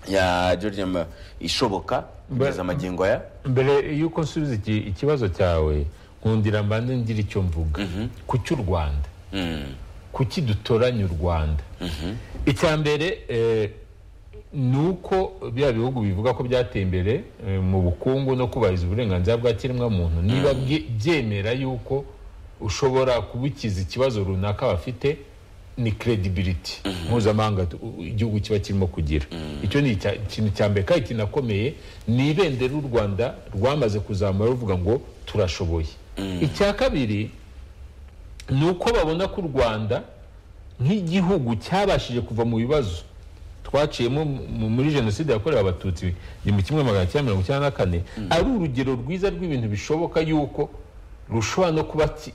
ya george Ma- ishoboka kugeza amagingo aya mbere y'uko nsubiza iki- ikibazo cyawe nkundira mbanze ngira icyo mvuga kuki u rwanda kuki dutoranya u rwanda icya mbere eh, ni uko bya bihugu bivuga ko byateye imbere eh, mu bukungu no kubahiriza uburenganzira bwa kiremwamuntu niba bye- byemera yuko ushobora kubukiza ikibazo runaka bafite ni credibility mpuzamahanga tu- u- igihugu kiba kirimo kugira icyo ni icya- ikintu cya mbere kandi kinakomeye ni ibendera u rwanda rwamaze kuzamura ruvuga ngo turashoboye icya kabiri ni uko babona ko u rwanda nk'igihugu cyabashije kuva mu bibazo twaciyemo mu- muri jenoside yakorewe abatutsi igihumbi kimwe magana cyenda mirongo icyenda na kane ari urugero rwiza rw'ibintu bishoboka yuko rushobora no kuba ki-